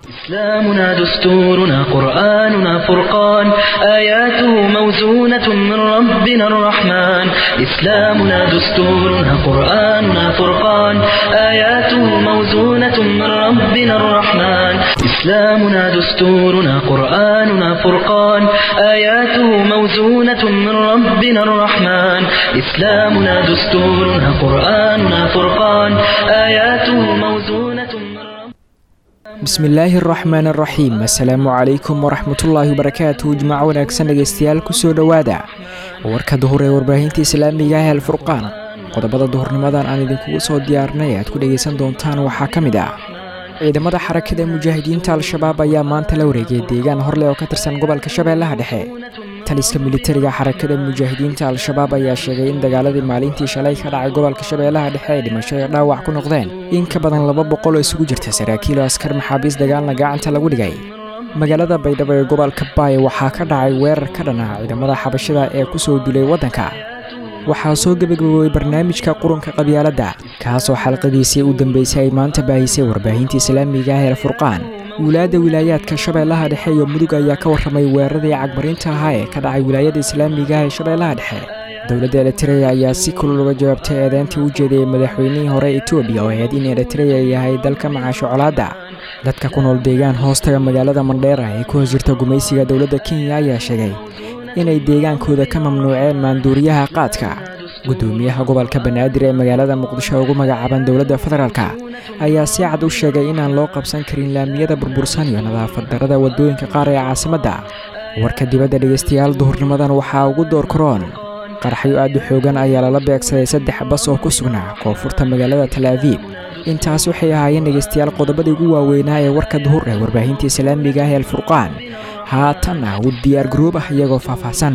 إسلامنا دستورنا قرآننا فرقان آياته موزونة من ربنا الرحمن إسلامنا دستورنا قرآننا فرقان آياته موزونة من ربنا الرحمن إسلامنا دستورنا قرآننا فرقان آياته موزونة من ربنا الرحمن إسلامنا دستورنا قرآننا فرقان آياته موزونة من ربنا bismillaahi araxmaan araxiim assalaamu calaykum waraxmatullaahi wabarakaatu jimaaco wanaagsan dhegeystayaal kusoo dhowaada warka duhur ee warbaahinta islaamiga ah alfurqaan qodobada duhurnimadan aan idinkugu soo diyaarnay aad ku dhegeysan doontaan waxaa ka mid ah ciidamada xarakada mujaahidiinta al-shabaab ayaa maanta la wareegay deegaan horleh oo ka tirsan gobolka shabeellaha dhexe taliska militariga xarakada mujaahidiinta al-shabaab ayaa sheegay in dagaaladii maalintii shalay ka dhacay gobolka shabeellaha dhexe ay dhimasho ee dhaawac ku noqdeen in ka badan laba boqol oo isugu jirta saraakiil oo askar maxaabiis dagaalna gacanta lagu dhigay magaalada baydhabo ee gobolka baay waxaa ka dhacay weerar ka dhan ah ciidamada xabashada ee kusoo dulay waddanka waxaa soo gebagaboobay barnaamijka qurunka qabyaaladda kaasoo xalqadiisii u dambeysay ay maanta baahisay warbaahinta islaamiga ah ee furqaan wilaayadda wilaayaadka shabeellaha dhexe iyo mudug ayaa ka warramay weeraradii cagmarinta ahaa ee ka dhacay wilaayada islaamiga ah ee shabeellaha dhexe dowladda eritreya ayaa si kulul uga jawaabtay eedeyntii u jeediyey madaxweynihii hore etoobiya oo ahayd in eritreya yahay dalka macaasho colaadda dadka ku nool deegaan hoostaga magaalada mandheera ee ku hoos jirta gumaysiga dowladda kenya ayaa sheegay inay deegaankooda ka mamnuuceen maanduuriyaha qaadka guddoomiyaha gobolka banaadir ee magaalada muqdisho ugu magacaaban dowladda federaalk ayaa si cad u sheegay inaan loo qabsan karin laamiyada burbursan iyo nadaafad darada waddooyinka qaar ee caasimadda warka dibadda dhegeystayaal duhurnimadan waxaa ugu door karoon qaraxyo aad u xoogan ayaa lala beegsaday saddex bas oo ku sugnaa koonfurta magaalada talaabiib intaas waxay ahaayeen dhegeystayaal qodobadii ugu waaweynaa ee warka duhur ee warbaahinta islaamiga ah ee alfurqaan haatanna u diyaar garoob ah iyagoo faahfaahsan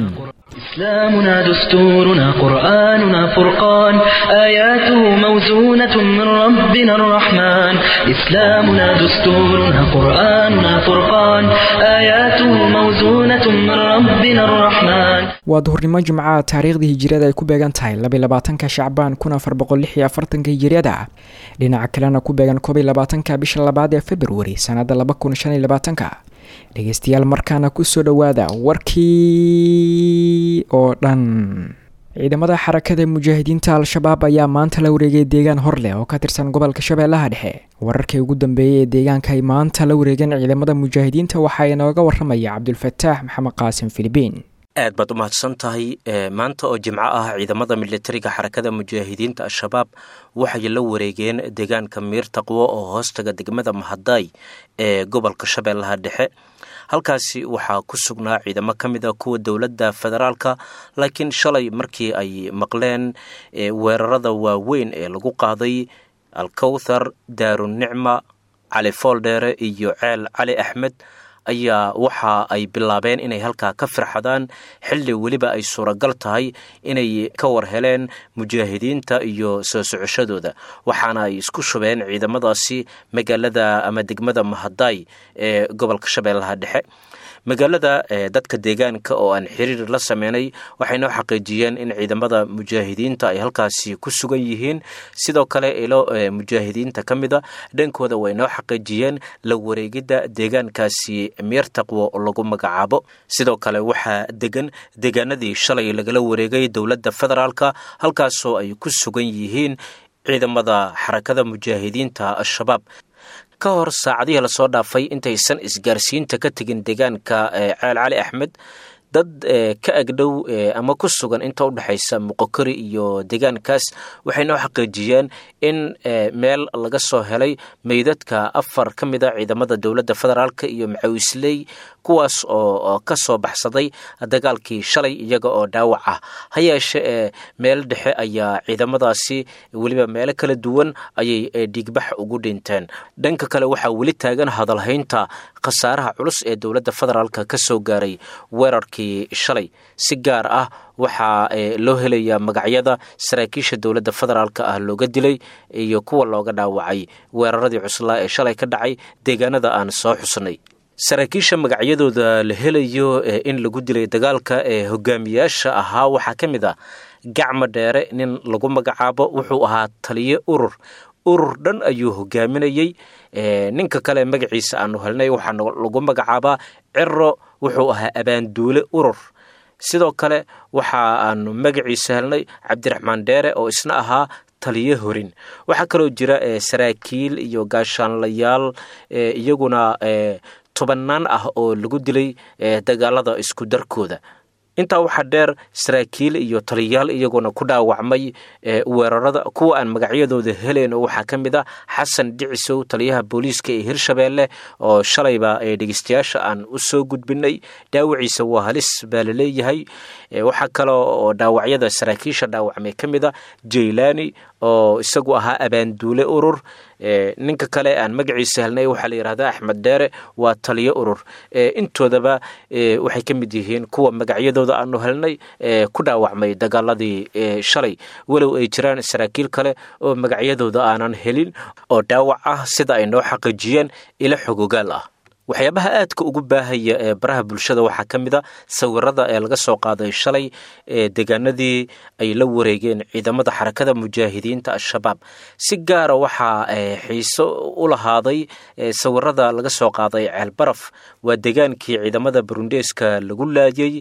إسلامنا دستورنا قرآننا فرقان آياته موزونة من ربنا الرحمن إسلامنا دستورنا قرآننا فرقان آياته موزونة من ربنا الرحمن waa duhurnimo jimcaha taariikhdii hijiriyada ay ku beegan tahay labylabaatanka shacbaan kun afar boqol lix iyo afartanka hijiriyada dhinaca kalena ku beegan koob iyo labaatanka bisha labaad ee februari sanadda laba kun shan iyo labaatanka dhegeystayaal markaana kusoo dhowaada warkii oo dhan ciidamada xarakada mujaahidiinta al-shabaab ayaa maanta la wareegay deegaan horleh oo ka tirsan gobolka shabeellaha dhexe wararkii ugu dambeeyey ee deegaanka ay maanta la wareegeen ciidamada mujaahidiinta waxaa inooga waramaya cabdulfataax maxamed qaasim filibiin aad baad u mahadsan tahay maanta oo jimco ah ciidamada militariga xarakada mujaahidiinta al-shabaab waxay la wareegeen deegaanka miir taqwo oo hoostaga degmada mahadaay ee gobolka shabeellaha dhexe halkaasi waxaa ku sugnaa ciidamo ka mid a kuwa dowladda federaalka laakiin shalay markii ay maqleen weerarada waaweyn ee lagu qaaday alkowthar daarunicma cali fooldheere iyo ceel cali axmed ayaa waxa ay bilaabeen inay halkaa ka firxadaan xilli weliba ay suuragal tahay inay ka war heleen mujaahidiinta iyo soo socoshadooda waxaana ay isku shubeen ciidamadaasi magaalada ama degmada mahadaay ee gobolka shabeellaha dhexe magaalada dadka deegaanka oo aan xiriir la sameynay waxay noo xaqiijiyeen in ciidamada mujaahidiinta ay halkaasi ku sugan yihiin sidoo kale ilo mujaahidiinta ka mida dhankooda way noo xaqiijiyeen la wareegidda deegaankaasi miir taqwo lagu magacaabo sidoo kale waxaa degan deegaanadii shalay lagala wareegay dowladda federaalka halkaasoo ay ku sugan yihiin ciidamada xarakada mujaahidiinta al-shabaab ka hor saacadihii lasoo dhaafay intaysan isgaarsiinta ka tegin deegaanka ceel cali axmed dad ka agdhow ama ku sugan inta udhexaysa muqokori iyo deegaankaas waxay noo xaqiijiyeen in meel laga soo helay meydadka afar ka mid a ciidamada dowladda federaalk iyo macawisley kuwaas oo ka soo baxsaday dagaalkii shalay iyaga oo dhaawac ah ha yeeshe ee meel dhexe ayaa ciidamadaasi weliba meelo kala duwan ayay dhiigbax ugu dhinteen dhanka kale waxaa weli taagan hadalhaynta khasaaraha culus ee dowladda federaalk ka soo gaaray weerarkii shalay si gaar ah waxaa loo helayaa magacyada saraakiisha dowladda federaalk ah looga dilay iyo kuwa looga dhaawacay weeraradii cuslaa ee shalay ka dhacay deegaanada aan soo xusnay saraakiisha magacyadooda la helayo in lagu dilay dagaalka ee hogaamiyaasha ahaa waxaa ka mid ah gacma dheere nin lagu magacaabo wuxuu ahaa taliyo urur urur dhan ayuu hogaaminayey ninka kale magaciisa aanu helnay waxaa lagu magacaabaa ciro wuxuu ahaa abaanduule urur sidoo kale waxa aanu magaciisa helnay cabdiraxmaan dheere oo isna ahaa taliyo horin waxaa kaloo jira saraakiil iyo gaashaanlayaal iyaguna tobannaan ah oo lagu dilay dagaalada isku darkooda intaa waxaa dheer saraakiil iyo taliyayaal iyaguna ku dhaawacmay weerarada kuwa aan magacyadooda heleyn waxaa ka mid a xasan dhicisow taliyaha booliiska ee hirshabeelle oo shalayba dhegeystayaasha aan u soo gudbinay dhaawaciisa waa halis baa laleeyahay waxaa kaloo oo dhaawacyada saraakiisha dhaawacmay ka mid a jaylaani oo isagu ahaa abaanduule urur ninka kale aan magaciisa helnay waxaa la yidhahdaa axmed dheere waa taliyo urur intoodaba waxay ka mid yihiin kuwa magacyadooda aanu helnay ku dhaawacmay dagaaladii shalay walow ay jiraan saraakiil kale oo magacyadooda aanan helin oo dhaawac ah sida ay noo xaqiijiyeen ilo xogogaal ah waxyaabaha aadka ugu baahaya ee baraha bulshada waxaa ka mid a sawirada ee laga soo qaaday shalay ee deegaanadii ay la wareegeen ciidamada xarakada mujaahidiinta al-shabaab si gaara waxaa xiiso u lahaaday sawirada laga soo qaaday ceelbaraf waa deegaankii ciidamada burundeeska lagu laayay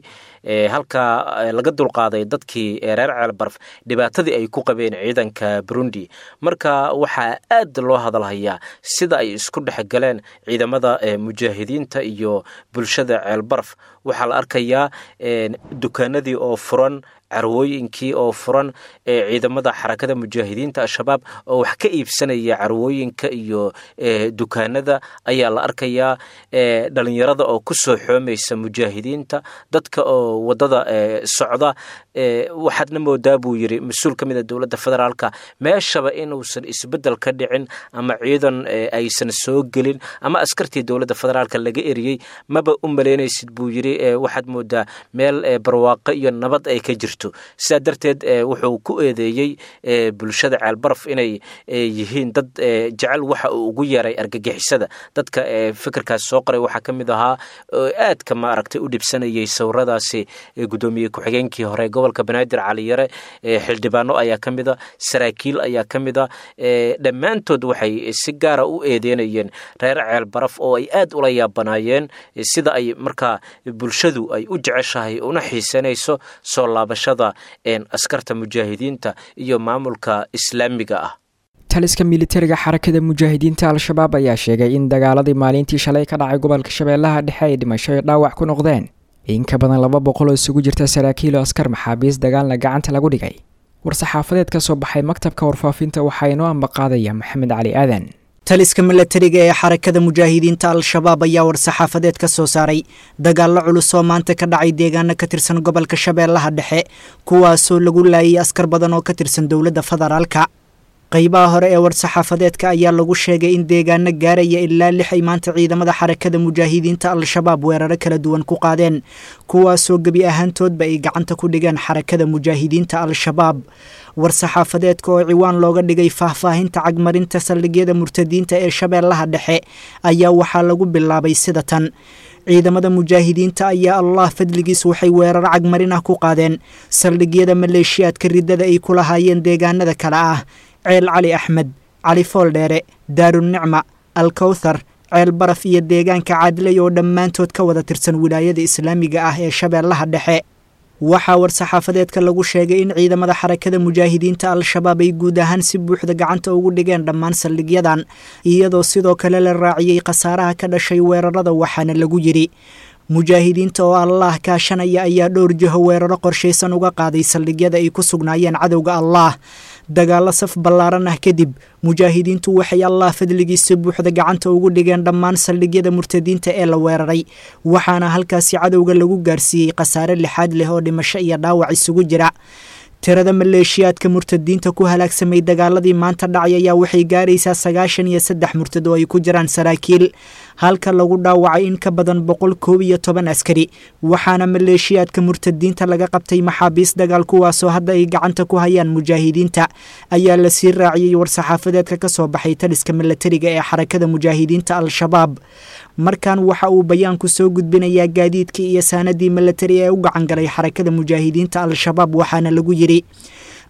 halkaa laga dulqaaday dadkii reer ceelbaraf dhibaatadii ay ku qabeen ciidanka burundi marka waxaa aad loo hadalhayaa sida ay isku dhex galeen ciidamada mujaahidiinta iyo bulshada ceelbaraf waxaa la arkayaa dukaanadii oo furan carwooyinkii oo furan ee ciidamada xarakada mujaahidiinta al-shabaab oo wax ka iibsanaya carwooyinka iyo dukaanada ayaa la arkayaa dhalinyarada oo ku soo xoomaysa mujaahidiinta dadka oo wadada socda waxaadna moodaa buu yidhi mas-uul ka mid a dowladda federaalka meeshaba inuusan isbeddel ka dhicin ama ciidan aysan soo gelin ama askartii dowladda federaalka laga eriyey maba u malaynaysid buu yidhi waxaad moodaa meel barwaaqo iyo nabad ay ka jirto sidaa darteed wuxuu ku eedeeyey bulshada ceelbaraf inay yihiin dad jecel waxa uu ugu yeeray argagixisada dadka fikirkaas soo qoray waxaa ka mid ahaa aadka maaragtay u dhibsanayay sawiradaasi guddoomiye ku-xigeenkii hore gobolka banaadir caliyare xildhibaano ayaa ka mid a saraakiil ayaa ka mid a dhammaantood waxay si gaara u eedeynayeen reer ceelbaraf oo ay aad ula yaabanaayeen sida ay markaa bulshadu ay u jeceshahay una xiisanayso soo laabashada askarta mujaahidiinta iyo maamulka islaamiga ah taliska militariga xarakada mujaahidiinta al-shabaab ayaa sheegay in dagaaladii maalintii shalay ka dhacay gobolka shabeellaha dhexe ay dhimasho ay dhaawac ku noqdeen in ka badan laba boqol oo isugu jirta saraakiil oo askar maxaabiis dagaalna gacanta lagu dhigay war-saxaafadeed ka soo baxay maktabka warfaafinta waxaa inoo ambaqaadaya maxamed cali aadan taliska milatariga ee xarakada mujaahidiinta al-shabaab ayaa war-saxaafadeed ka soo saaray dagaallo culus oo maanta ka dhacay deegaano ka tirsan gobolka shabeellaha dhexe kuwaasoo lagu laayay askar badan oo ka tirsan dowladda federaalka qaybaha hore ee war-saxaafadeedka ayaa lagu sheegay in deegaano gaaraya ilaa lix ay maanta ciidamada xarakada mujaahidiinta al-shabaab weeraro kala duwan ku qaadeen kuwaasoo gebi ahaantoodba ay gacanta ku dhigeen xarakada mujaahidiinta al-shabaab war-saxaafadeedka oo ciwaan looga dhigay faahfaahinta cagmarinta saldhigyada murtadiinta ee shabeellaha dhexe ayaa waxaa lagu bilaabay sida tan ciidamada mujaahidiinta ayaa allah fadligiis waxay weerar cagmarin ah ku qaadeen saldhigyada maleeshiyaadka riddada ay ku lahaayeen deegaanada kale ah ceel cali axmed cali fooldheere daarunicma alkowthar ceel baraf iyo deegaanka caadilay oo dhammaantood ka wada tirsan wilaayada islaamiga ah ee shabeellaha dhexe waxaa war-saxaafadeedka lagu sheegay in ciidamada xarakada mujaahidiinta al-shabaab ay guud ahaan si buuxda gacanta ugu dhigeen dhammaan saldhigyadan iyadoo sidoo kale la raaciyey khasaaraha ka dhashay weerarada waxaana lagu yidhi mujaahidiinta oo allaah kaashanaya ayaa dhowr jiho weeraro qorshaysan uga qaaday saldhigyada ay ku sugnaayeen cadowga allaah dagaallo saf ballaaran ah kadib mujaahidiintu waxay allah fadligiisa buuxda gacanta ugu dhigeen dhammaan saldhigyada murtadiinta ee la weeraray waxaana halkaasi cadowga lagu gaarsiiyey khasaare lixaad leh oo dhimasho iyo dhaawac isugu jira tirada maleeshiyaadka murtadiinta ku halaagsamay dagaaladii maanta dhacay ayaa waxay gaaraysaa sagaashan iyo saddex murtad oo ay ku jiraan saraakiil halka lagu dhaawacay in ka badan boqol koob iyo toban askari waxaana maleeshiyaadka murtadiinta laga qabtay maxaabiis dagaal kuwaasoo hadda ay gacanta ku hayaan mujaahidiinta ayaa lasii raaciyey war-saxaafadeedka ka soo baxay taliska milatariga ee xarakada mujaahidiinta al-shabaab markan waxa uu bayaanku soo gudbinayaa gaadiidkii iyo saanadii milatari ee u gacan galay xarakada mujaahidiinta al-shabaab waxaana lagu yidhi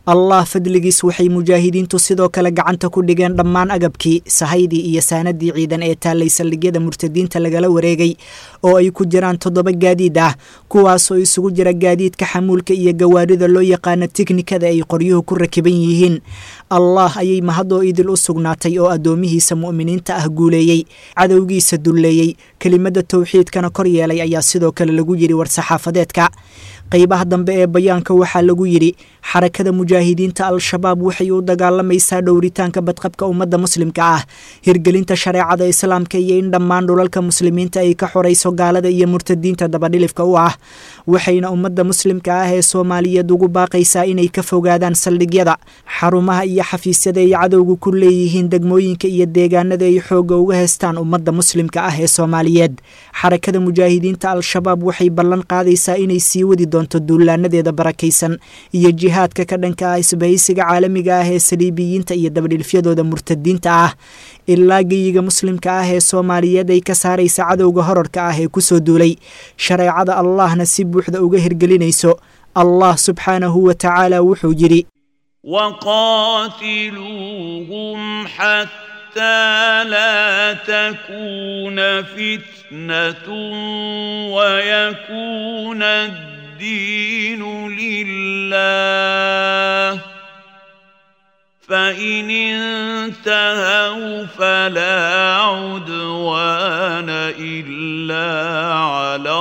allah fadligiis waxay mujaahidiintu sidoo kale gacanta ku dhigeen dhammaan agabkii sahaydii iyo saanadii ciidan ee taallay saldhigyada murtadiinta lagala wareegay oo ay ku jiraan toddoba gaadiid ah kuwaasoo isugu jira gaadiidka xamuulka iyo gawaarida loo yaqaano tiknikada ay qoryuhu ku rakiban yihiin allah ayay mahadoo idil u sugnaatay oo addoomihiisa mu'miniinta ah guuleeyey cadowgiisa dulleeyey kelimada towxiidkana kor yeelay ayaa sidoo kale lagu yidhi war-saxaafadeedka qaybaha dambe ee bayaanka waxaa lagu yidhi xarakada mujaahidiinta al-shabaab waxay u dagaalamaysaa dhowritaanka badqabka ummadda muslimka ah hirgelinta shareecada islaamka iyo in dhammaan dhulalka muslimiinta ay ka xorayso gaalada iyo murtadiinta dabadhilifka u ah waxayna ummadda muslimka ah ee soomaaliyeed ugu baaqaysaa inay ka fogaadaan saldhigyada xarumaha iyo xafiisyada ay cadowga ku leeyihiin degmooyinka iyo deegaanada ay xoogga uga heystaan ummadda muslimka ah ee soomaaliyeed xarakada mujaahidiinta al-shabaab waxay ballan qaadaysaa inay sii wadi doonto duulaanadeeda barakaysan iyo jihaadka ka dhanka ah isbahaysiga caalamiga ah ee saliibiyiinta iyo dabadhilfyadooda murtadiinta ah ilaa geyiga muslimka ah ee soomaaliyeed ay ka saaraysa cadowga horarka ah ee kusoo duulay shareecada allahna si buuxda uga hirgelinayso allah subxaanahu wa tacaala wuxuu yidhi وقاتلوهم حتى لا تكون فتنة ويكون الدين لله فإن انتهوا فلا عدوان إلا على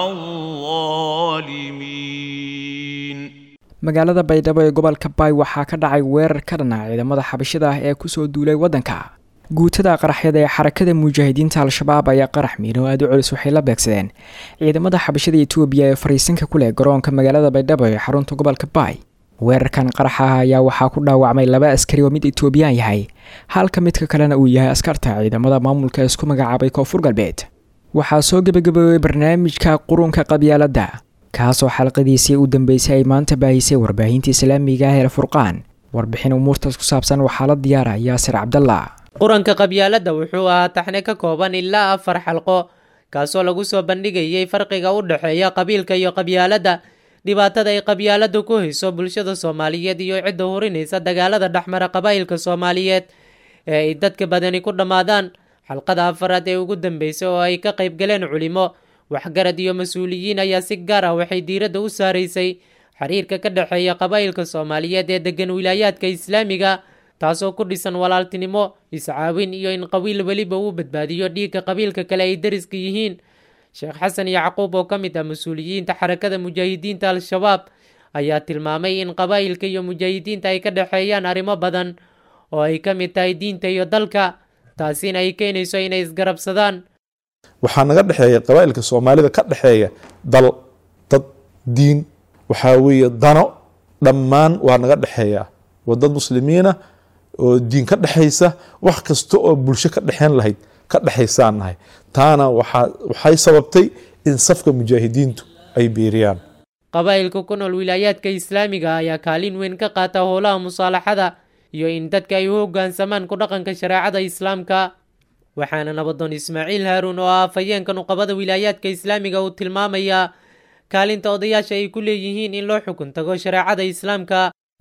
الظالمين magaalada baydhabo ee gobolka baay waxaa ka dhacay weerar ka dhana ciidamada xabashida ah ee kusoo duulay waddanka guutada qaraxyada ee xarakada mujaahidiinta al-shabaab ayaa qarax miino aada u culus waxay la beegsadeen ciidamada xabashada etoobiya ee fariisinka ku leh garoonka magaalada baydhabo ee xarunta gobolka baay weerarkan qaraxa ah ayaa waxaa ku dhaawacmay laba askari oo mid etoobiyaan yahay halka midka kalena uu yahay askarta ciidamada maamulka isku magacaabay koonfur galbeed waxaa soo gebagaboobay barnaamijka qurunka qabyaaladda kaasoo xalqadiisii u dambeysay ay maanta baahisay warbaahinta islaamiga ah ee furqaan warbixin umuurtaas ku saabsan waxaa la diyaara yaasir cabdalla quranka qabyaaladda wuxuu ahaa taxne ka kooban ilaa afar xalqo kaasoo lagu soo bandhigayay farqiga u dhexeeya qabiilka iyo qabyaaladda dhibaatada ay qabyaaladdu ku hayso bulshada soomaaliyeed iyo cidda hurinaysa dagaalada dhexmara qabaa'ilka soomaaliyeed ee ay dadka badani ku dhammaadaan xalqada afaraad ee ugu dambeysay oo ay ka qayb galeen culimo waxgarad iyo mas-uuliyiin ayaa si gaar ah waxay diiradda u saaraysay xiriirka ka dhexeeya qabaa'ilka soomaaliyeed ee degan wilaayaadka islaamiga taasoo ku dhisan walaaltinimo iscaawin iyo in qabiil weliba uu badbaadiyo dhiigga qabiilka kale ay dariska yihiin sheekh xasan yacquub oo ka mid ah mas-uuliyiinta xarakada mujaahidiinta al-shabaab ayaa tilmaamay in qabaa'ilka iyo mujaahidiinta ay ka dhexeeyaan arrimo badan oo ay ka mid tahay diinta iyo dalka taasina ay keenayso inay isgarabsadaan waxaa naga dhexeeya qabaa'ilka soomaalida ka dhexeeya dal dad diin waxaa weeye dano dhammaan waa naga dhexeeya waa dad muslimiina oo diin ka dhexaysa wax kasta oo bulsho ka dhexeyn lahayd ka dhexaysaan nahay taana waxay sababtay in safka mujaahidiintu ay biiriyaan qabaa'ilka ku nool wilaayaadka islaamiga ayaa kaalin weyn ka qaata howlaha musaalaxada iyo in dadka ay u hoggaansamaan ku dhaqanka shareecada islaamka waxaana nabadoon ismaaciil haaruun oo ah afhayeenka nuqabada wilaayaadka islaamiga uu tilmaamayaa kaalinta odayaasha ay ku leeyihiin in loo xukun tago shareecada islaamka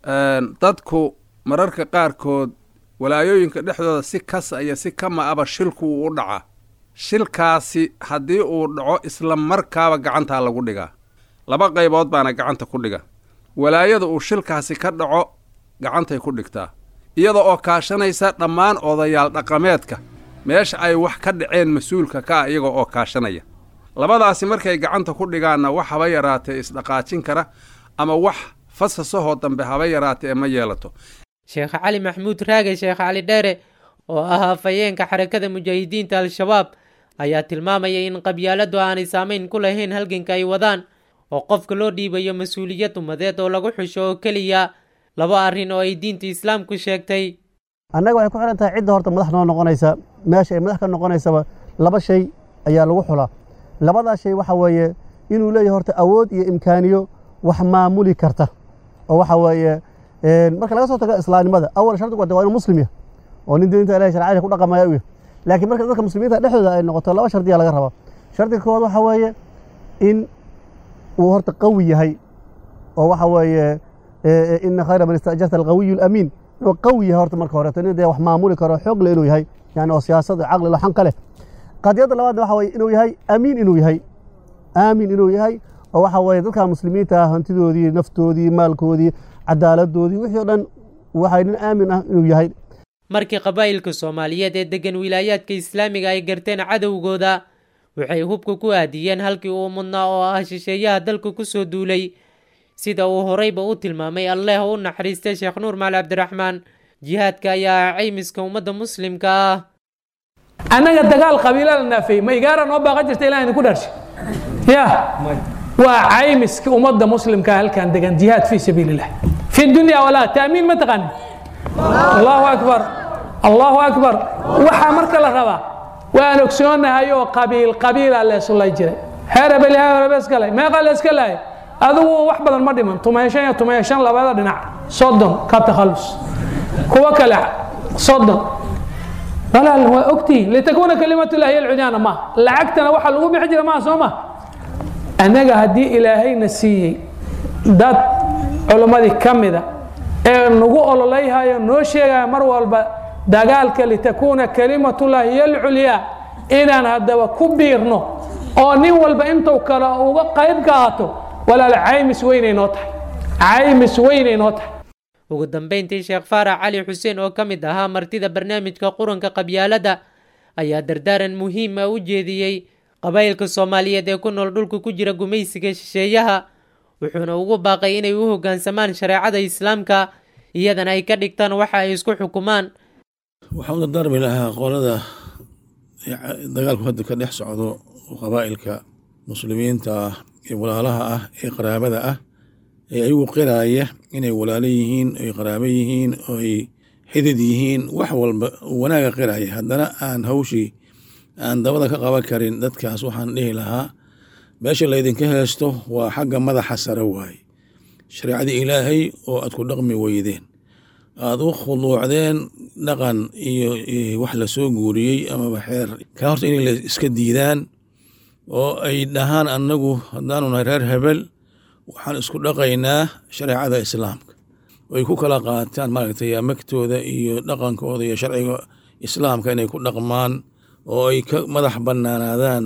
dadku mararka qaarkood walaayooyinka dhexdooda si kas iyo si kama aba shilku uu u dhaca shilkaasi haddii uu dhaco isla markaaba gacantaa lagu dhigaa laba qaybood baana gacanta ku dhiga walaayada uu shilkaasi ka dhaco gacantay ku dhigtaa iyada oo kaashanaysa dhammaan odayaal dhaqameedka meesha ay wax ka dhaceen mas-uulka ka ah iyaga oo kaashanaya labadaasi markay gacanta ku dhigaanna wax haba yaraatee isdhaqaajin kara ama wax fasasahoo dambe haba yaraatee ma yeelato sheekh cali maxamuud raage sheekh cali dheere oo ah afhayeenka xarakada mujaahidiinta al-shabaab ayaa tilmaamaya in qabyaaladdu aanay saamayn ku lahayn halganka ay wadaan oo qofka loo dhiibayo mas-uuliyad ummadeed oo lagu xusho oo keliya laba arrin oo ay diinta islaamku sheegtay annaga waxay ku xidhan tahay cidda horta madax noo noqonaysa meesha ay madax ka noqonaysaba laba shay ayaa lagu xulaa labadaa shay waxa weeye inuu leeyahay horta awood iyo imkaaniyo wax maamuli karta oo waxa weeye marka laga soo tago islaamnimada awal shardigu waa inuu muslim yahay oo nin diinta ilahay sharciyada ku dhaqamaya u yahay laakiin marka dadka muslimiinta dhexdooda ay noqoto laba shardiya laga rabaa shardiga koowaad waxa weeye in uu horta qawi yahay oo waxa weeye ina khayra man istajarta alqawiyu alamiin inuu qawi yahay horta marka horeeto nin dee wax maamuli karo xoog le inuu yahay yani oo siyaasad caqli lo xan ka leh qadiyadda labaadna waxa weye inuu yahay amiin inuu yahay aamin inuu yahay oo waxa weye dadka muslimiinta ah hantidoodii naftoodii maalkoodii cadaaladoodii wixii o dhan waxay nin aamin ah inuu yahay markii qabaa'ilka soomaaliyeed ee deggan wilaayaadka islaamiga ay garteen cadowgooda waxay hubka ku aadiyeen halkii uu mudnaa oo ah shisheeyaha dalka ku soo duulay sida uu horeyba u tilmaamay alleeh u naxariistay sheekh nuur maali cabdiraxmaan jihaadka ayaa ah caymiska ummadda muslimka ah annaga dagaal qabiila la naafeeyey ma igaara noo baaqan jirta ilah idinku dharshay ya waa caymiska ummadda muslimka halkan degan jihaad fii sabiili illah fi dunya walaa taamiin ma taqaanin allahu akbar allahu akbar waxaa marka la rabaa waan ogsoonahay oo qabiil qabiila leesulay jiray heerebel heerebeskale meeqa leeska lahay adigu wax badan ma dhiman tumeeshan iyo tumeeshan labada dhinac soddon ka takhallus kuwa kale soddon walaal waa ogtihiin litakuuna kalimatullahi alcudyaana ma lacagtana waxaa lagu bixi jira maa soo ma annaga haddii ilaahayna siiyey dad culimmadii ka mida ee nagu ololayhayo noo sheegaya mar walba dagaalka litakuuna kalimatullahi hiyo alculyaa inaan haddaba ku biirno oo nin walba intuu kale uga qayb qaato walaal caymis weynay noo tahay caymis weynay noo tahay ugu dambayntii sheekh faarax cali xuseen oo ka mid ahaa martida barnaamijka quranka qabyaaladda ayaa dardaaran muhiim ah u jeediyey qabaa'ilka soomaaliyeed ee ku nool dhulka ku jira gumaysiga shisheeyaha wuxuuna ugu baaqay inay u hoggaansamaan shareecada islaamka iyadana ay ka dhigtaan waxa ay isku xukumaan waxaan u dardaarmi lahaa qolada dagaalku hadda ka dhex socdo qabaa'ilka muslimiinta ah ee walaalaha ah ee qaraabada ah ee ayagu qiraaya inay walaalo yihiin oy qaraabo yihiin oy xidid yihiin wax walba wanaaga qiraya haddana aan hawshii aan dabada ka qaban karin dadkaas waxaan dhihi lahaa meesha laydinka heesto waa xagga madaxa sare waaye shareecadii ilaahay oo aad ku dhaqmi weydeen aada u khuduucdeen dhaqan iyo wax lasoo guuriyey amaba xeer ka horta inay la iska diidaan oo ay dhahaan annagu haddaanu nahay reer hebel waxaan isku dhaqaynaa shareecada islaamka ay ku kala qaataan maaragtay magtooda iyo dhaqankooda iyo sharciga islaamka inay ku dhaqmaan oo ay ka madax bannaanaadaan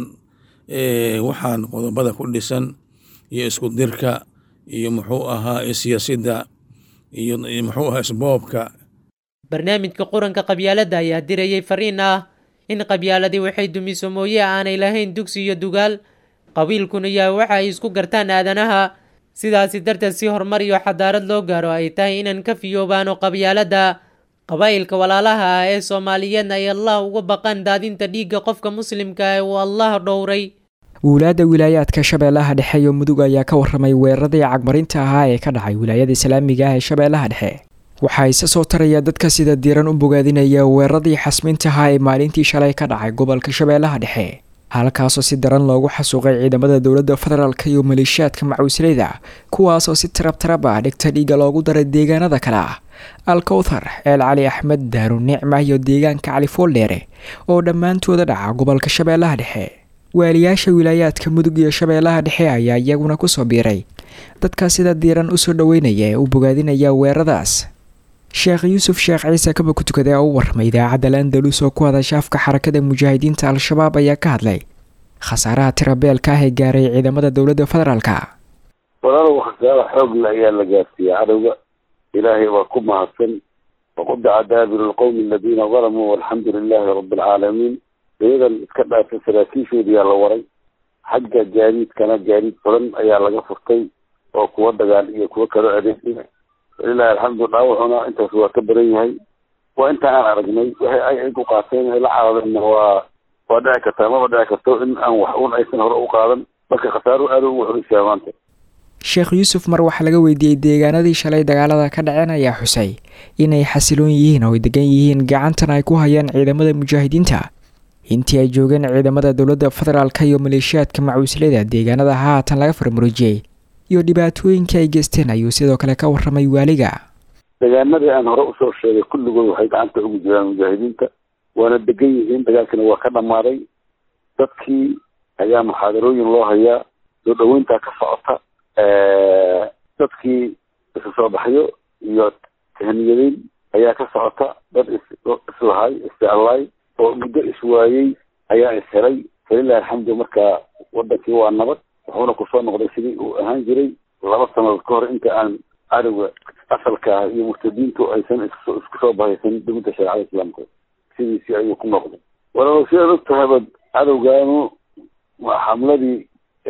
waxaan qodobada ku dhisan iyo isku dirka iyo muxuu ahaa siyaasidda iyo muxuu ahaa isboobka barnaamijka quranka qabyaaladda ayaa dirayay fariin ah in qabyaaladii waxay dumiso mooye aanay lahayn dugsi iyo dugaal qabiilkuna yaa waxa ay isku gartaan aadanaha sidaasi darteed si horumar iyo xadaarad loo gaaro ay tahay inaan ka fiyoobaano qabyaaladda qabaa'ilka walaalaha ah ee soomaaliyeedna ay allah uga baqaan daadinta dhiigga qofka muslimka ee uu allah dhowray wilaadda wilaayaadka shabeellaha dhexe iyo mudug ayaa ka warramay weeraradii cagmarinta ahaa ee ka dhacay wilaayada islaamiga ah ee shabeellaha dhexe waxaa isa soo taraya dadka sida diiran u bogaadinaya weeraradii xasminta ahaa ee maalintii shalay ka dhacay gobolka shabeellaha dhexe halkaasoo si daran loogu xasuuqay ciidamada dowladda federaalk iyo maleeshiyaadka macuusleyda kuwaasoo si tarab tarab ah dhigta dhiiga loogu daray deegaanada kale ah alkowthar ceel cali axmed daaru nicma iyo deegaanka cali fooldheere oo dhammaantooda dhaca gobolka shabeellaha dhexe waaliyaasha wilaayaadka mudug iyo shabeellaha dhexe ayaa iyaguna kusoo biiray dadka sida diiran usoo dhoweynaya ee u bogaadinaya weeraradaas sheekh yuusuf sheekh ciise kaba ku tukaday oo u warramay idaacadda landalus oo ku hadasha afka xarakada mujaahidiinta al-shabaab ayaa ka hadlay khasaaraha tirabeelka ah ee gaaray ciidamada dowladda federaalka walaalow khasaaro xoogla ayaa la gaarsiiyey cadowga ilaahay waa ku mahadsan waqudaca daabiru lqowmi aladiina dalamuu walxamdu lilaahi rabbi alcaalamiin dayadan iska dhaafay saraakiishoodiyaa la waray xagga gaadiidkana gaadiid badan ayaa laga furtay oo kuwa dagaal iyo kuwo kaloo adeegsiya walilahi alxamdu dhaawacuna intaas waa ka baran yahay waa inta aan aragnay waxay ay ku qaateen ay la caadadeenna waa waa dhici kartaa maba dhici karto in aan wax un aysan hore u qaadan marka khasaaro aada ugu xulisyaa maanta sheekh yuusuf mar waxaa laga weydiiyey deegaanadii shalay dagaalada ka dhaceen ayaa xusay inay xasiloon yihiin oo ay degan yihiin gacantan ay ku hayaan ciidamada mujaahidiinta intii ay joogeen ciidamada dowladda federaalka iyo maleeshiyaadka macuusleyda deegaanada haatan laga farmurijiyey iyo dhibaatooyinka ay geysteen ayuu sidoo kale ka warramay waaliga deegaanadii aan hore usoo sheegay kulligood waxay gacanta ugu jiraan mujaahidiinta waana degan yihiin dagaalkina waa ka dhammaaday dadkii ayaa muxaadarooyin loo hayaa soo dhaweyntaa ka socota dadkii isu soo baxyo iyo tahniyadeyn ayaa ka socota dad is islahay isjeclaay oo muddo iswaayey ayaa ishelay falilahi alxamdu marka wadankii waa nabad wuxuuna kusoo noqday sidii uu ahaan jiray laba sanadood ka hor inta aan cadowga asalka ah iyo murtadiintu aysan isku soo bahaysan dowladda shareecada islaamka sidiisii ayuu ku noqday walaalo sidaad og tahayba cadowgaanu waa xamladii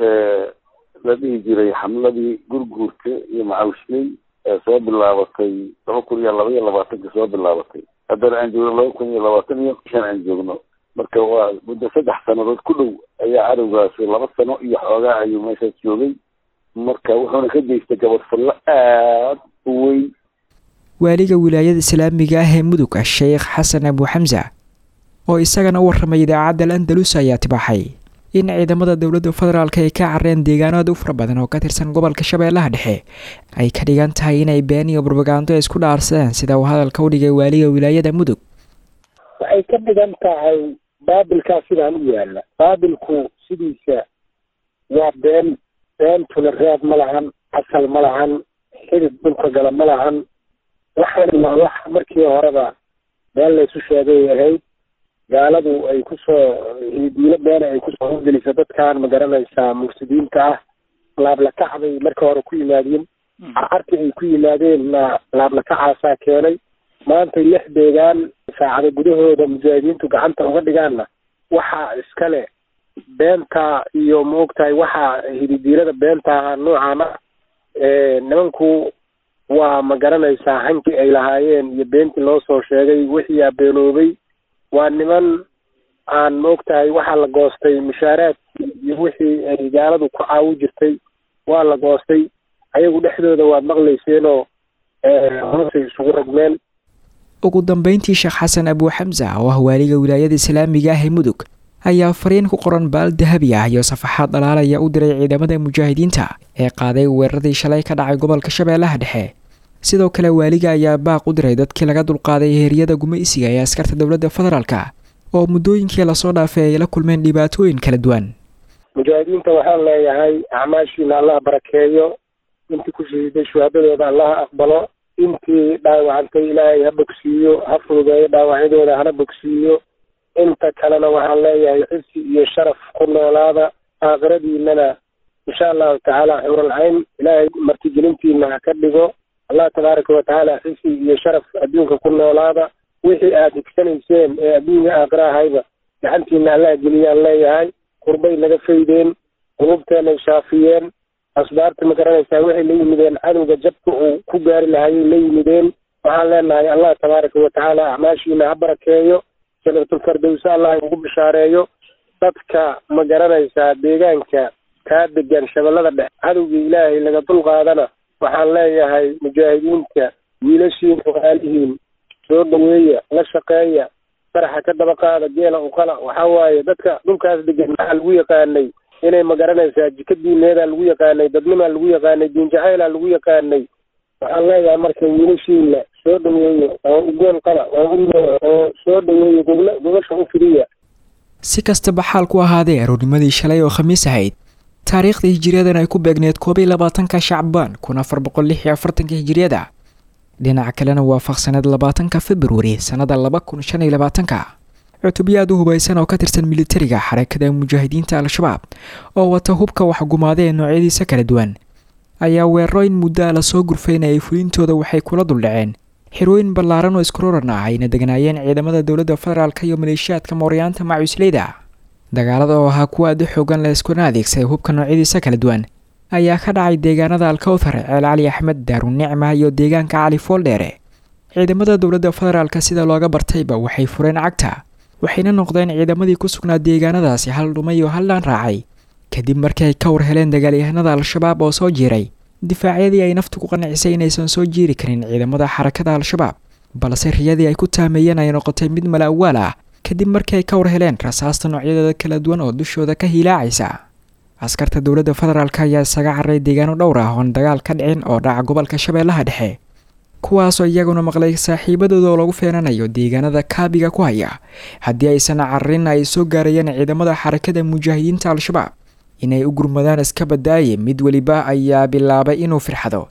la dhihi jiray xamladii gurguurka iyo macawishley ee soo bilaabatay laba kun iyo laba iyo labaatanka soo bilaabatay haddana aan joogno laba kun iyo labaatan iyo shan aan joogno marka waa muddo saddex sanadood ku dhow ayaa cadowgaasi laba sano iyo xoogaa ayuu meeshaas joogay marka wuxuuna ka geystay gabadfallo aad u weyn waaliga wilaayada islaamiga ah ee mudug sheekh xasan abu xamsa oo isagana u warramay idaacadda al andalus ayaa tibaaxay in ciidamada dowladda federaalk ay ka careen deegaano aad u fara badan oo ka tirsan gobolka shabeellaha dhexe ay ka dhigan tahay inay been iyo barbagaando isku dhaarsadeen sida uu hadalka u dhigay waaliga wilaayada mudug waxay ka dhigan tahay baabilkaa sidaan u yaalla baabilku sidiisa waa been beentuna reeb ma lahan asal ma lahan xidid dhulka gala ma lahan waxaan waa wax markii horeba been laysu sheegay ahayd gaaladu ay kusoo diilo beena ay kusoo horgeliso dadkan ma garanaysaa mursidiinta ah laablakac bay marka hore ku yimaadeen carcarkii ay ku yimaadeenna laablakacaasaa keenay maantay lix deegaan saacada gudahooda mujaahidiintu gacanta uga dhigaanna waxaa iskale beenta iyo maogtahay waxaa hididiilada beenta ahaa noocan ah nimanku waa ma garanaysaa hankii ay lahaayeen iyo beentii loo soo sheegay wixii aa beenoobay waa niman aan maogtahay waxaa la goostay mushaaraadkii iyo wixii ay gaaladu ku caawi jirtay waa la goostay ayagu dhexdooda waad maqlayseenoo hoosay isugu ragmeen ugu dambeyntii sheekh xasan abu xamsa oo ah waaliga wilaayada islaamiga ah ee mudug ayaa fariin ku qoran baal dahabi ah iyo safaxaad dhalaalaya u diray ciidamada mujaahidiinta ee qaaday weeraradii shalay ka dhacay gobolka shabeellaha dhexe sidoo kale waaliga ayaa baaq u diray dadkii laga dulqaaday heeryada gumaysiga ee askarta dowladda federaalka oo muddooyinkii lasoo dhaafay ay la kulmeen dhibaatooyin kala duwan mujaahidiinta waxaan leeyahay acmaashiina allah barakeeyo intii ku shahiiday shuhaadadooda allah aqbalo intii dhaawacantay ilaahay ha bogsiiyo ha fududeeyo dhaawacyadooda hana bogsiiyo inta kalena waxaan leeyahay xisi iyo sharaf ku noolaada aakhiradiinana insha allahu tacaala xuuralcayn ilaahay martigelintiina ha ka dhigo allah tabaaraka watacaala xisi iyo sharaf adduunka ku noolaada wixii aad higsanayseen ee adduunka aakhira ahayba gacantiina allah geliyaan leeyahay qurbay naga faydeen qulubteenay shaafiyeen asbaarta ma garanaysaa waxay la yimideen cadowga jabka uu ku gaari lahayay la yimideen waxaan leenahay allah tabaaraka watacaala acmaashiina ha barakeeyo janatulfardowse allah ugu bishaareeyo dadka ma garanaysaa deegaanka kaa degan shabeellada dhex cadowgii ilaahay laga dulqaadana waxaan leeyahay mujaahidiinta wiilashiin walaalihiin soo dhaweeya la shaqeeya faraxa ka daba qaada geela uqala waxaa waaye dadka dhulkaas degan maxaa lagu yaqaanay inay ma garanaysaa jika diineedaa lagu yaqaanay dadnimaa lagu yaqaanay diinjacaylaa lagu yaqaanay waxaan leeyahay marka wiilashiina soo dhaweeyo oo ugool qaba oo u oo soo dhaweeyo gogla gogosha u fidiya si kastaba xaal ku ahaadee aroornimadii shalay oo khamiis ahayd taariikhda hijiriyadan ay ku beegneed koob iyo labaatanka shacbaan kun afar boqol lix iyo afartanka hijiriyada dhinaca kalena waafaqsaneed labaatanka februari sannada laba kun shan iyo labaatanka cutubyo aad u hubaysan oo ka tirsan militariga xarakada mujaahidiinta al-shabaab oo wata hubka waxgumaada ee noocyadiisa kala duwan ayaa weerarooyin muddo a lasoo gurfaynayay fulintooda waxay kula duldhaceen xirooyin ballaaran oo iskuroran ah ayna degnaayeen ciidamada dowladda federaalk iyo maleeshiyaadka mooryaanta macusleyda dagaalada oo ahaa kuwa aad u xoogan la iskuna adeegsaday hubka noocyadiisa kala duwan ayaa ka dhacay deegaanada alkowthar ceel cali axmed daarunicma iyo deegaanka cali fooldheere ciidamada dowladda federaalk sida looga bartayba waxay fureen cagta waxayna noqdeen ciidamadii ku sugnaa deegaanadaasi hal dhumay oo hal dhaan raacay kadib markii ay ka war heleen dagaalyahanada al-shabaab oo soo jiiray difaacyadii ay naftu ku qancisay inaysan soo jiiri karin ciidamada xarakada al-shabaab balse riyadii ay ku taameeyeen ay noqotay mid mala awaal ah kadib markii ay ka war heleen rasaasta noocyadeeda kala duwan oo dushooda ka hiilaacaysa askarta dowladda federaalk ayaa isaga carray deegaano dhowr ah oon dagaal ka dhicin oo dhaca gobolka shabeellaha dhexe kuwaasoo iyaguna maqlay saaxiibadooda oo lagu feenanayo deegaanada kaabiga ku haya haddii aysan cararin ay soo gaarayeen ciidamada xarakada mujaahidiinta al-shabaab inay u gurmadaan iska badaaye mid weliba ayaa bilaabay inuu firxado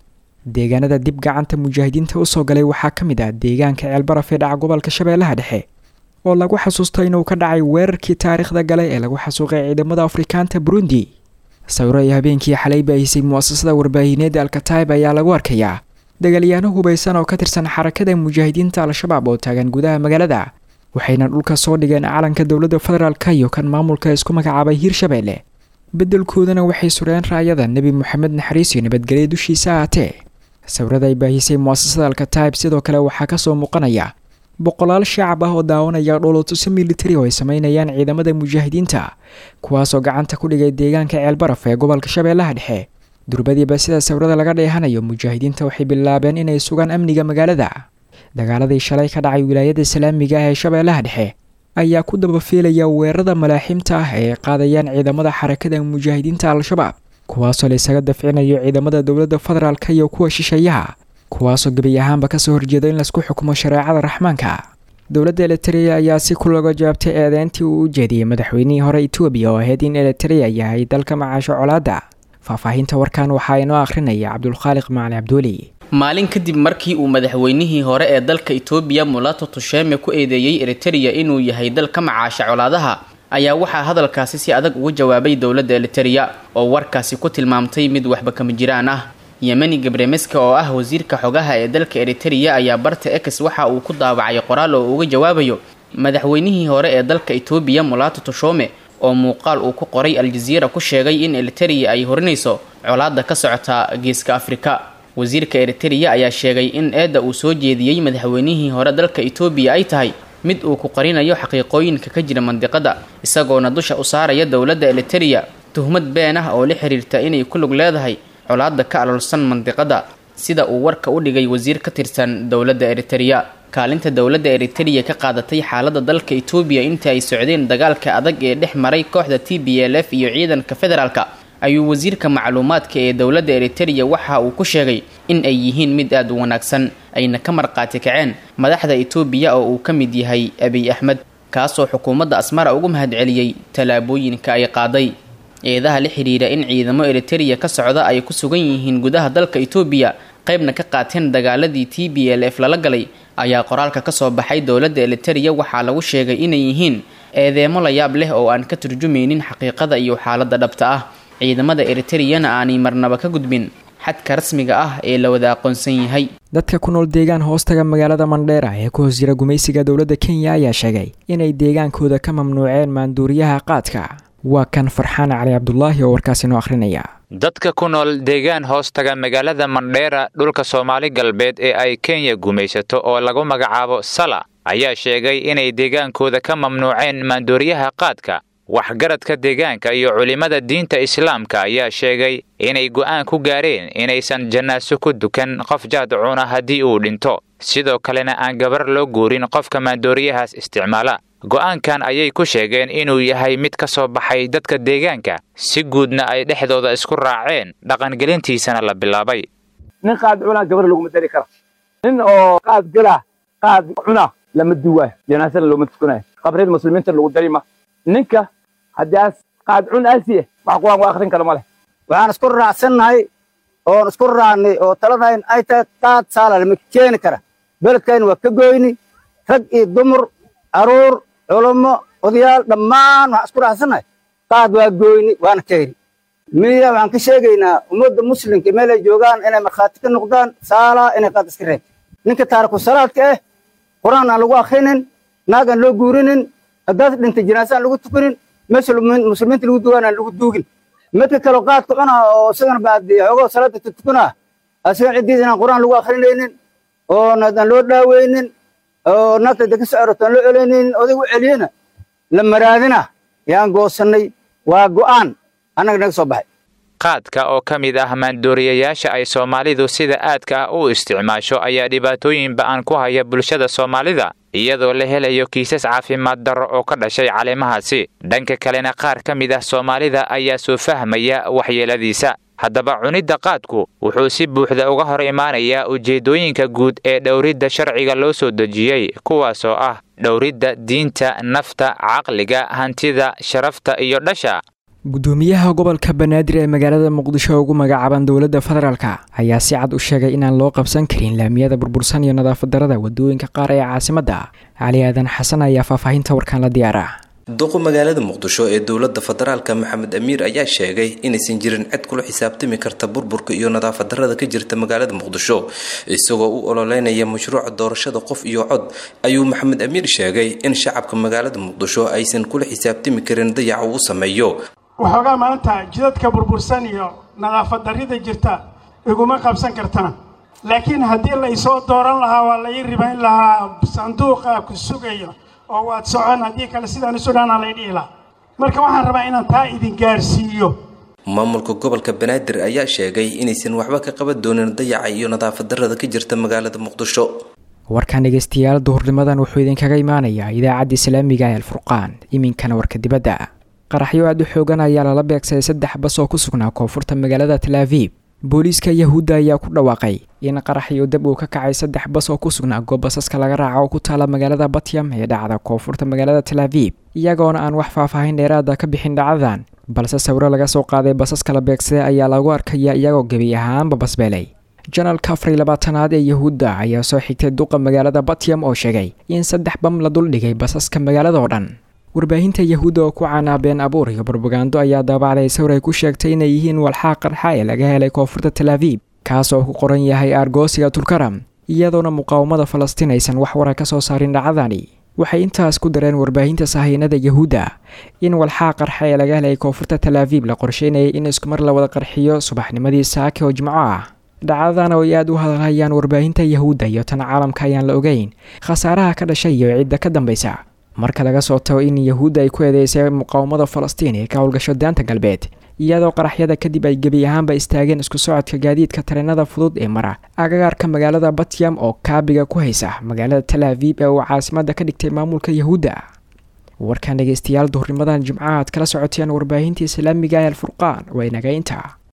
deegaanada dib gacanta mujaahidiinta usoo galay waxaa ka mid ah deegaanka ceelbaraf ee dhaca gobolka shabeellaha dhexe oo lagu xasuusto inuu ka dhacay weerarkii taariikhda gale ee lagu xasuuqay ciidamada afrikaanta burundi sawiro ay habeenkii xalay baahisay mu'asasada warbaahineedda alkataib ayaa lagu arkayaa dagaalyaano hubaysan oo ka tirsan xarakada mujaahidiinta al-shabaab oo taagan gudaha magaalada waxayna dhulka soo dhigeen calanka dowladda federaalka iyo kan maamulka isku magacaabay hiirshabeelle beddelkoodana waxay sureen raayada nebi moxamed naxariis iyo nabadgelya dushiisa ahaatee sawirada ay baahisay mu'asasada alkataib sidoo kale waxaa kasoo muuqanaya boqolaal shacab ah oo daawanaya dhoolotuso militari oo ay sameynayaan ciidamada mujaahidiinta kuwaasoo gacanta ku dhigay deegaanka ceelbaraf ee gobolka shabeellaha dhexe durbadiiba sida sawirada laga dheehanayo mujaahidiinta waxay bilaabeen inay sugaan amniga magaalada dagaaladii shalay ka dhacay wilaayada islaamiga ah ee shabeellaha dhexe ayaa ku dabafiilaya weerarada malaaxiimta ah ee qaadayaan ciidamada xarakada mujaahidiinta al-shabaab kuwaasoo la isaga dafcinayo ciidamada dowladda federaalka iyo kuwa shisheeyaha kuwaasoo gebi ahaanba kasoo horjeeda in laisku xukumo shareecada raxmaanka dowladda elitereya ayaa si kulaga jawaabtay eedeyntii uu u jeediyey madaxweynihii hore etoobiya oo ahayd in elitereya yahay dalka macaasho colaadda faahfaahinta warkan waxaa inoo akhrinaya cabdulkhaaliq macali cabduuli maalin kadib markii uu madaxweynihii hore ee dalka etoobiya mulato tusheme ku eedeeyey eritereya inuu yahay dal ka macaasha colaadaha ayaa waxaa hadalkaasi si adag uga jawaabay dowladda elitereya oo warkaasi ku tilmaamtay mid waxba kama jiraan ah yemeni gabremeska oo ah wasiirka xogaha ee dalka eritereya ayaa barta ex waxa uu ku daawacay qoraal oo uga jawaabayo madaxweynihii hore ee dalka etoobiya mulato tushome oo muuqaal uu ku qoray aljaziira ku sheegay in eritereya ay horinayso colaada ka socota geeska afrika wasiirka eritereya ayaa sheegay in eedda uu soo jeediyey madaxweynihii hore dalka etoobiya ay tahay mid uu ku qarinayo xaqiiqooyinka ka jira mandiqada isagoona dusha u saaraya dowladda eritereya tuhmad been ah oo la xiriirta inay ku lug leedahay colaada ka aloolsan mandiqada sida uu warka u dhigay wasiir ka tirsan dowladda eritereya kaalinta dowladda eritereya ka qaadatay xaalada dalka etoobiya intii ay socdeen dagaalka adag ee dhex maray kooxda t b l f iyo ciidanka federaalka ayuu wasiirka macluumaadka ee dowladda eritereya waxa uu ku sheegay in ay yihiin mid aada u wanaagsan ayna ka marqaati kaceen madaxda etoobiya oo uu ka mid yahay abiy axmed kaasoo xukuumadda asmara ugu mahadceliyey tallaabooyinka ay qaaday eedaha la xidhiira in ciidamo eritereya ka socda ay ku sugan yihiin gudaha dalka etoobiya qaybna ka qaateen dagaaladii t b l f lala galay ayaa qoraalka kasoo baxay dowladda eritereya waxaa lagu sheegay inay yihiin eedeemo la yaab leh oo aan ka turjumaynin xaqiiqada iyo xaaladda dhabta ah ciidamada eritreyana aanay marnaba ka gudbin xadka rasmiga ah ee la wada aqoonsan yahay dadka ku nool deegaan hoostaga magaalada mandheera ee ku hoos jira gumaysiga dowladda kenya ayaa sheegay inay deegaankooda ka mamnuuceen maanduuriyaha qaadka waa kan farxaan cali cabdulaahi oo warkaasi noo akhrinaya dadka ku nool deegaan hoostaga magaalada mandheera dhulka soomaali galbeed ee ay kenya gumaysato oo lagu magacaabo sala ayaa sheegay inay deegaankooda ka mamnuuceen maandooriyaha qaadka waxgaradka deegaanka iyo culimmada diinta islaamka ayaa sheegay inay go'aan ku gaareen inaysan jannaaso ku dukan qof jaadcuna haddii uu dhinto sidoo kalena aan gabar loo guurin qofka maandooriyahaas isticmaala go'aankan ayay ku sheegeen inuu yahay mid ka soo baxay dadka deegaanka si guudna ay dhexdooda isku raaceen dhaqangelintiisana la bilaabay nin qaad cunaa gabar laguma dari karo nin oo qaad gala qaad cuna lama duwaayo janaasana looma tukanayo qabriyada muslimiinta lagu dari ma ninka haddaas qaad cun aasiye wax quraan waa akhrin kara ma leh waxaan isku raacsannahay oon isku raacnay oo taladahayn ay tahay qaad saala lama keeni kara beledkayna waa ka goyni rag iyo dumar caruur culummo odayaal dhammaan waxaan isku raacsannahay qaad waa goyni waana keeni miya waxaan ka sheegaynaa ummadda muslimka meel ay joogaan inay markhaati ka noqdaan saalaa inay qaad iska reeb ninka taariku salaadka ah quraan aan lagu akhrinin naag aan loo guurinin haddaad dhintay janaasa aan lagu tukanin meesha muslimiinta lagu dugaan aan lagu duugin midka kale qaadka cunaa oo isagana baadi xoogoo salaada tukanaa asigan ciddiis inaan quraan lagu akhrinaynin oo aan loo dhaaweynin oo naagta deka socoroto aan loo celinaynin oday u celiyena la maraadina yaan goosannay waa go'aan annaga naga soo baxay qaadka oo ka mid ah maandooriyayaasha ay soomaalidu sida aadka ah u isticmaasho ayaa dhibaatooyin ba'an ku haya bulshada soomaalida iyadoo la helayo kiisas caafimaad darro oo ka dhashay caleemahaasi dhanka kalena qaar ka mid ah soomaalida ayaa soo fahmaya waxyeeladiisa haddaba cunidda qaadku wuxuu si buuxda uga hor imaanayaa ujeeddooyinka guud ee dhowridda sharciga loo soo dejiyey kuwaasoo ah dhowridda diinta nafta caqliga hantida sharafta iyo dhasha gudoomiyaha gobolka banaadir ee magaalada muqdisho ugu magacaaban dowladda federaalk ayaa si cad u sheegay inaan loo qabsan karin laamiyada burbursan iyo nadaafad darada wadooyinka qaar ee caasimadda cali aadan xasan ayaa faahfaahinta warkaan la diyaara duqu magaalada muqdisho ee dowladda federaalka maxamed amiir ayaa sheegay inaysan jirin cid kula xisaabtami karta burburka iyo nadaafad darada ka jirta magaalada muqdisho isagoo u ololeynaya mashruuca doorashada qof iyo cod ayuu maxamed amiir sheegay in shacabka magaalada muqdisho aysan kula xisaabtami karin dayaca uu sameeyo waxoogaa maanta jidadka burbursan iyo nadaafad darrida jirta iguma qabsan kartana laakiin haddii la isoo dooran lahaa waa la ii ribayn lahaa sanduuqa ku sugayo oo waad socon haddii kale sidaan isu dhaana lay dhihi lahaa marka waxaan rabaa inaan taa idin gaarsiiyo maamulka gobolka banaadir ayaa sheegay inaysan waxba ka qaban doonin dayaca iyo nadaafad darrada ka jirta magaalada muqdisho warkaan dhegeystayaal duhurnimadan wuxuu idinkaga imaanayaa idaacadda islaamiga ee alfurqaan iminkana warka dibadda qaraxyo aad u xoogan ayaa lala beegsaday saddex bas oo ku sugnaa koonfurta magaalada talaaviib booliiska yahuudda ayaa ku dhawaaqay in qaraxyo dab uu ka kacay saddex bas oo ku sugnaa goob basaska laga raaca oo ku taala magaalada batyam ee dhacda koonfurta magaalada talaaviib iyagoona aan wax faahfaahin dheeraada ka bixin dhacdadan balse sawiro laga soo qaaday basaska la beegsaday ayaa lagu arkaya iyagoo gebi ahaanba basbeelay janalka afar iyo labaatanaad ee yahuudda ayaa soo xigtay duqa magaalada batyam oo sheegay in saddex bam la duldhigay basaska magaalada oo dhan warbaahinta yahuudda oo ku caanaa been abuur iyo barbagando ayaa daabacday sawir ay ku sheegtay inay yihiin walxaa qarxa ee laga helay koonfurta talaaviib kaas oo ku qoran yahay argosiga tulkaram iyadoona muqaawamada falastiin aysan wax wara ka soo saarin dhacdani waxay intaas ku dareen warbaahinta sahaynada yahuudda in walxaa qarxa ee laga helay koonfurta talaaviib la qorsheynayay in iskumar la wada qarxiyo subaxnimadii saake oo jimco ah dhacdadan oo ay aad u hadalhayaan warbaahinta yahuudda iyo tan caalamka ayaan la ogeyn khasaaraha ka dhashay iyo cidda ka dambaysa marka laga soo tago in yahuudda ay ku eedeysay muqaawamada falastiin ee ka howlgasho daanta galbeed iyadoo qaraxyada kadib ay gebi ahaanba istaageen isku socodka gaadiidka tareenada fudud ee mara agagaarka magaalada batyam oo kaabiga ku haysa magaalada talaaviib ee uu caasimada ka dhigtay maamulka yahuudda warkan dhegeystayaal duhurnimadan jimcaha aad kala socoteen warbaahinta islaamiga ee alfurqaan waa inaga inta